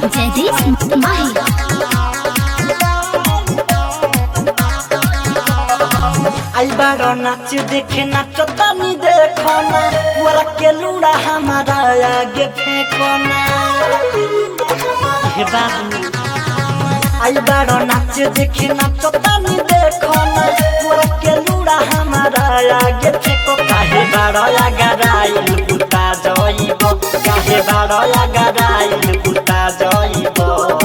जयदीप माही आई बारो नाच देखे नाच तनी देखो ना पूरा के लूड़ा हमारा आगे फेंको ना हे बाबू आई बारो नाच देखे नाच तनी देखो ना पूरा के लूड़ा हमारा आगे फेंको काहे बारो आगराइल बुता जइबो काहे बारो आगराइल बुता जइबो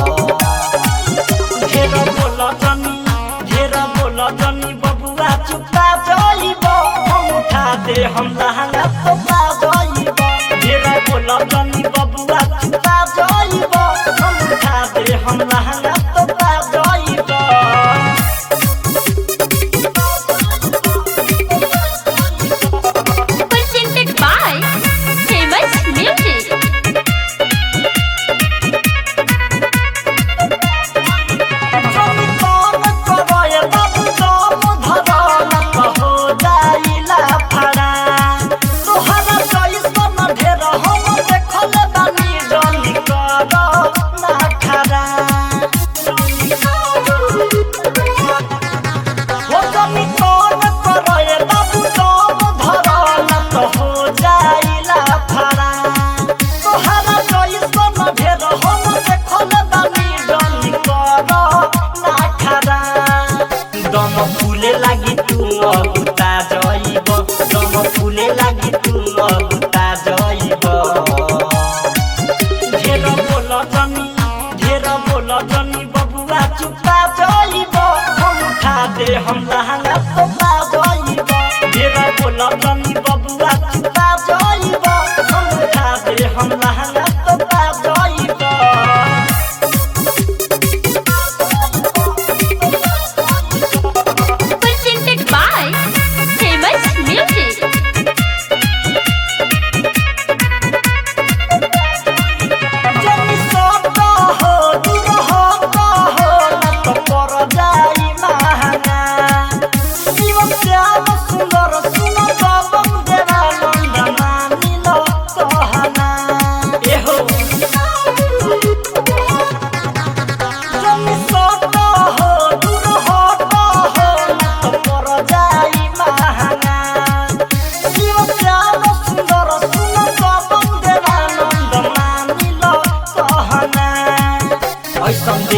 घेरा बोला जनी घेरा बोला जनी बबुआ चुपा जाइब हम उठा दे हम लहंगा तो पा जाइब घेरा बोला जनी बबुआ चुपा जाइब हम उठा दे हम लहंगा तो पा जाइब presented by famous music जनी तोन करए बाबू दम धरल हो जाइला फड़ा तोहरा कैसन ढेर हम देखल बानी जनी कर ना खड़ा हो जनी तोन करए बाबू दम धरल हो जाइला फड़ा तोहरा कैसन ढेर हम देखल बानी जनी कर ना खड़ा दम फूले लागी तू अगुता जइब दम फूले लागी तू अगुता जइब ढेर बोल जनी ढेर बोल जनी बबुआ चुपा जइब हम उठा दे हम लहंगा तो पा जइब ढेर बोल जनी बबुआ चुपा जइब हम उठा दे हम लहंगा तो पा जइब presented by famous music जनी सत हो दूर हट हो न त पर जाई महंगा जीवन श्याम सुंदर सुन पवन देवानंद मानिल कहना एहो जनी सत हो दूर हट हो न त पर जाई महंगा जीवन श्याम सुंदर सुन पवन देवानंद मानिल कहना ऐसन